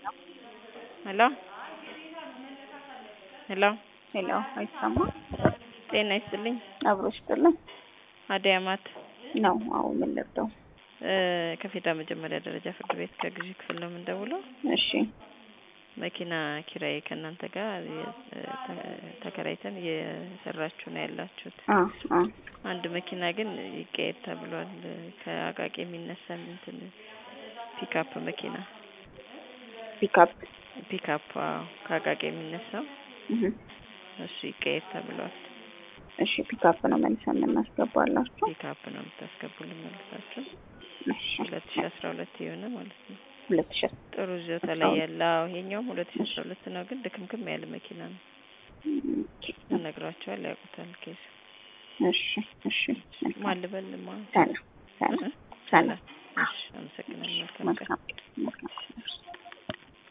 ሄሎ ሄሎ ሄሎ አይሰማም? ጤና ይስጥልኝ። አብሮ ይስጥልኝ አድያማት ነው። አዎ ምን ልርዳው? እ ከፌዴራል መጀመሪያ ደረጃ ፍርድ ቤት ከግዢ ክፍል ነው የምንደውለው። እሺ መኪና ኪራይ ከእናንተ ጋር የ- ተ- ተከራይተን እየሰራችሁ ነው ያላችሁት። አ አ አንድ መኪና ግን ይቀየር ተብሏል። ከአቃቂ የሚነሳ እንትን ፒካፕ መኪና ፒካፕ ፒካፕ አዎ፣ ከአቃቂ የሚነሳው እህ እሱ ይቀየር ተብሏል። እሺ ፒካፕ ነው መልሰን የምናስገባላችሁ። ፒካፕ ነው የምታስገቡልን መልሳችሁ እሺ ሁለት ሺ አስራ ሁለት የሆነ ማለት ነው። ሁለት ሺህ ጥሩ ይዞታ ላይ ያለ አዎ፣ ይሄኛውም ሁለት ሺ አስራ ሁለት ነው፣ ግን ድክምክም ያለ መኪና ነው። እነግራቸዋል ያውቁታል። ኬስ እሺ እሺ ማን ልበል ማ ሰላም ሰላም ሰላም እሺ፣ አመሰግናለሁ። መልካም ቀን። መልካም